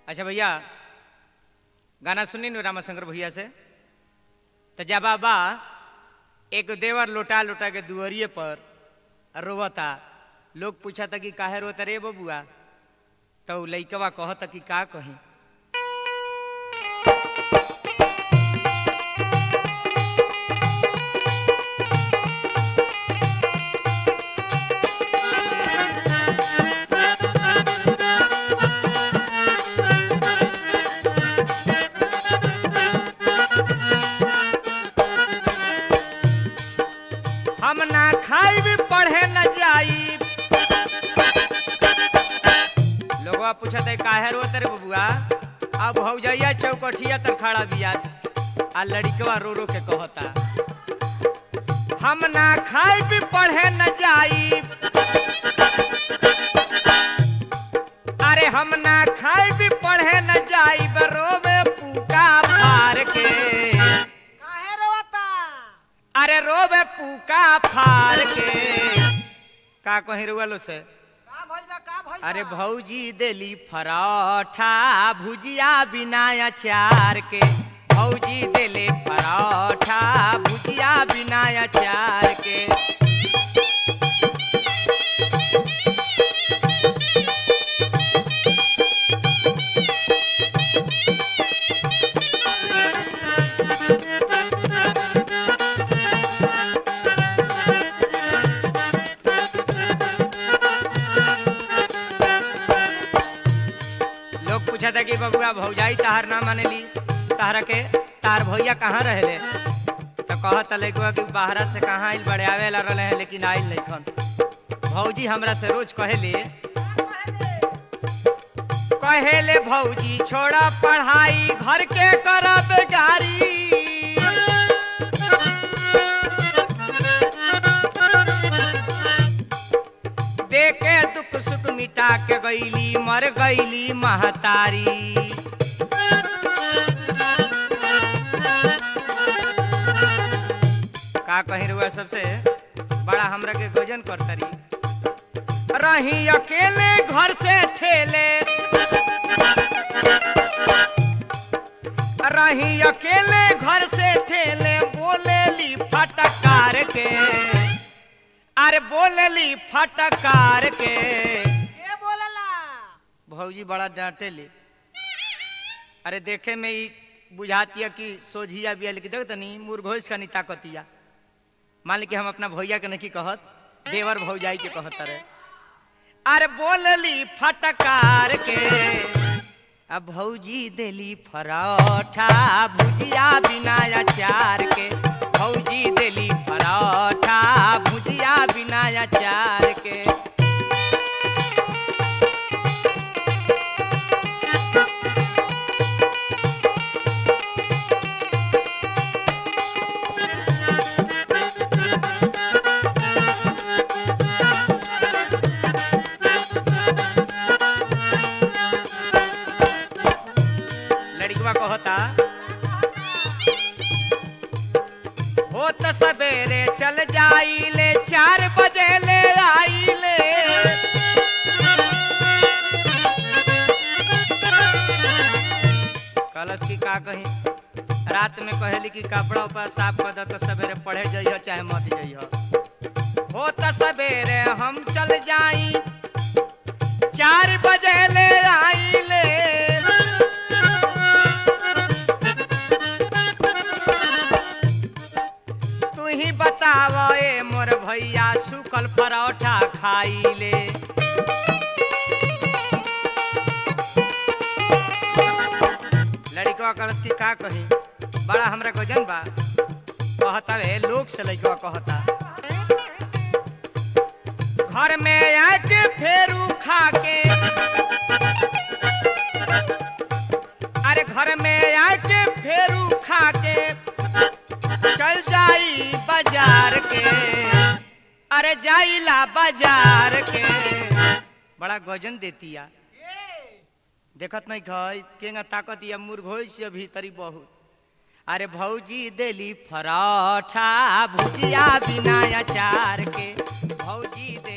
अच्छा भैया गाना सुनी नु रामाशंकर भैया से तो जबा बा एक देवर लोटा लोटा के दुअरिए पर रोवता लोग पूछा था कि काहे रोता रे बबुआ तो उ लइकवा कहता कि का कही हम ना खाई पढ़े न जाई लोगवा पूछत है काहे रोत रे बबुआ अब हो जाइया चौकठिया तर खड़ा बिया आ लड़कवा रो रो के कहता हम ना खाई भी पढ़े न जाई अरे हम ना खाई भी पढ़े न जाई रोवे पूका फार के काहे रोता अरे रोबे पूका फार के का कहीं रुआलो से का भइल बा का भइल अरे बा? भौजी देली पराठा भुजिया बिना अचार के भौजी देले पराठा भुजिया बिना अचार के लोग पूछा था कि बबुआ भौजाई तहार ना मानेली तहरा के तार भैया कहाँ रहले तो कहत लइकवा कि बाहरा से कहाँ आइल बड़े आवेला रहले हैं लेकिन आइल नहीं खन भौजी हमरा से रोज कहेले कहेले भौजी छोड़ा पढ़ाई घर के करब गारी देखे दुख सुख मिटा के गईली मर गईली महतारी का कहीं रुआ सबसे बड़ा हमरा के गोजन करतरी रही अकेले घर से ठेले रही अकेले घर से ठेले बोले ली फटकार के अरे बोलेली फटकार के के बोलला भौजी बड़ा डांटे ले अरे देखे में ही बुझातिया कि सोझिया बिया लेकिन देख तनी मुरघोष का नहीं ताकतिया मान ली कि हम अपना भैया के नहीं कहत देवर भौजाई के कहत रे अरे बोलली फटकार के अब भौजी देली पराठा भुजिया बिना अचार के भौजी देली पराठा भुजिया बिना अचार के लड़कवा कहता हो त सवेरे चल जाइले चार बजे ले आइले कलश की का कही रात में कहली कि कपड़ा उपड़ा साफ कर दे तो सवेरे पढ़े जइह चाहे मत जइह हो त सवेरे हम चल जाई चार बजे ले आइले तू ही बताव ए मोर भैया सुकल परोठा खाइले लड़कवा कलश की का कही बड़ा हमरा गजन बा कहता वे लोग से लड़कवा कहता घर में आके फेरू खा के अरे घर में आके फेरू खा के चल जाई बाजार के अरे जाइला बाजार के बड़ा गजन देतिया देखत नहीं खई केंगा ताकत या मुर्घोई से भीतरी बहुत अरे भौजी देली पराठा भुजिया बिना अचार के भौजी दे